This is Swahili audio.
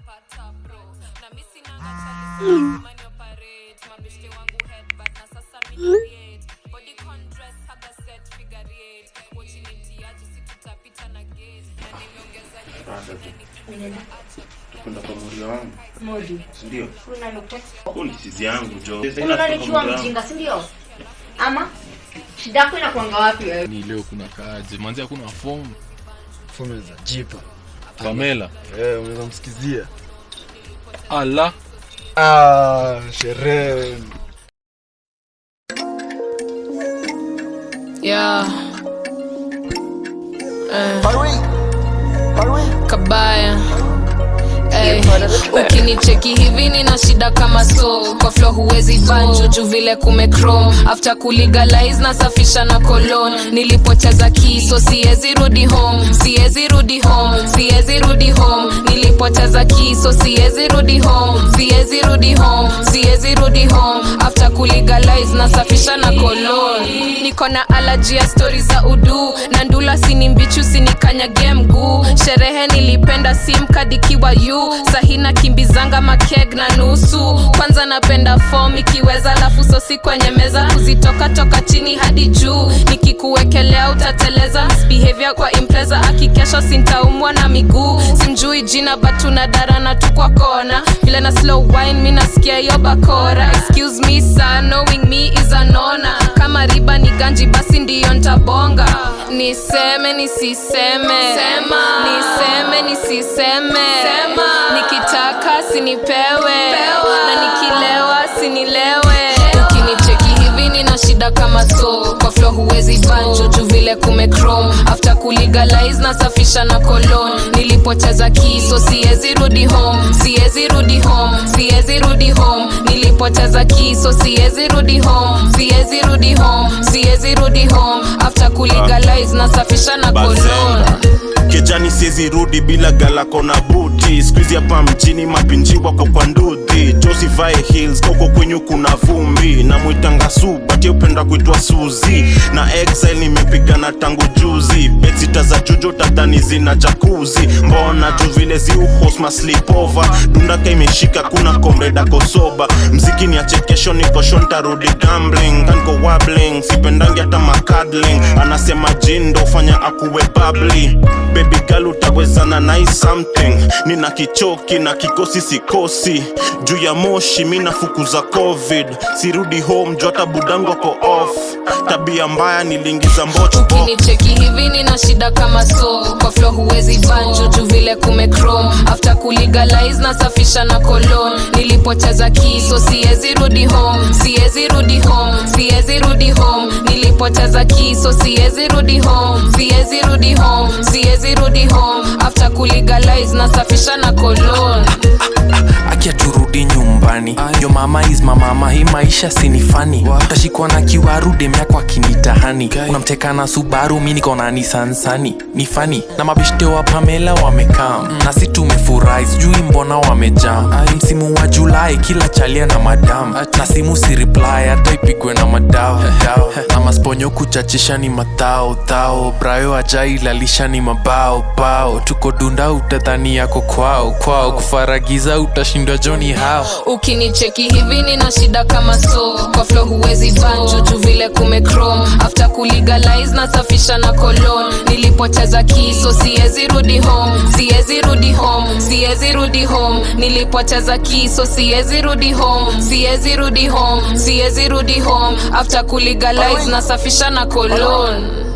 pata bro na mi sinanga chali mani operate mabeshte wangu headbutt na sasa mi create body contrast haga set figure eight watching itiaji si tutapita na gate na nimeongeza kwenda kwa muri wangu Modi. sindio Unanitext. huo ni sizi yangu jo Unanikiwa mjinga, si ndio? Ama shida yako inakuanga wapi wewe? ni leo kuna kaje manzi hakuna fomu Fomu za jipa. pamela Eh, unaweza msikizia. ala Ah, sherehe. Yeah. Eh. Kabaya. Ey, ukinicheki hivi nina shida kama so kwa flo huwezi banjo juu vile kumechrome after kulegalize nasafisha na kolon nilipoteza kiso siezi rudi home siezi rudi home siezi rudi home nilipoteza kiso siezi rudi home siezi rudi home siezi rudi home after kulegalize nasafisha na kolon niko na alaji ya stori za udu na ndula sini mbichu sinikanyage mguu sherehe nilipenda simkadikiwa yu sahina kimbizanga makeg na nusu kwanza napenda fom ikiweza lafu sosi kwenye meza kuzitoka toka chini hadi juu nikikuwekelea utateleza misbehavior kwa impreza akikesha sintaumwa na miguu simjui jina batuna darana tu kwa kona vile na slow wine mi nasikia hiyo bakora excuse me sir knowing me is anona kama riba ni ganji basi ndiyo ntabonga niseme nisiseme Sema. niseme nisiseme Sema. nikitaka sinipewe na nikilewa sinilewe ukinicheki hivi nina shida kama so kwa flo huwezi banjo juu vile kumechrome after kulegalize nasafisha na kolon nilipoteza kiso siezi rudi home siezi rudi home siezi rudi home nilipoteza kiso siezi rudi home siezi rudi home siezi rudi home after kulegalize nasafisha na kolon Bazenga. kejani siezi rudi bila galako na buti skuizi hapa mjini mapinji wako kwa ndudhi josivae hills koko kwenyu kuna vumbi na mwitanga su bati upenda kuitwa suzi na exile nimepigana tangu juzi betsita za jujo tadhani zina jakuzi mbona juu vile ziuhosma slipova dundaka imeshika kuna komreda kosoba mziki ni achekesho nikosho ntarudi gambling kanko wabling sipendangi hata makadling anasema jindo fanya akuwe babli baby girl utawezana nai something nina kichoki na kikosi sikosi juu ya moshi mi nafukuza covid sirudi home juu hata budango ko off tabia mbaya niliingiza mbocho ukinicheki hivi nina shida kama so kwa flo huwezi banjo juu vile kumechrome after kulegalize nasafisha na kolon nilipoteza kiso siezi rudi home siezi rudi home siezi rudi home nilipoteza kiso siezi rudi home siezi rudi home siezi rudi home after kulegalize nasafisha na kolon akia turudi nyumbani yo mama is mamama hii maisha sinifani utashikwa na kiwaru demyako akinitahani unamteka na subaru mi niko na nisansani ni fani na mabeshte wa pamela wamekaa na si tumefurahi sijui mbona wamejam msimu wa julai kila chalia na madam na simu si reply hata ipigwe na madao dao. na masponyo kuchachisha ni matao tao brayo ajailalisha ni mabao bao tuko dunda utadhani yako kwao kwao kufaragiza utashindwa joni hao ukinicheki hivi nina shida kama so kwa flo huwezi banjo juu vile kumechrome after kulegalize nasafisha na kolon nilipoteza kiso siezi rudi home siezi rudi home siezi rudi home nilipoteza kiso siezi rudi home siezi rudi home siezi rudi home after kulegalize nasafisha na kolon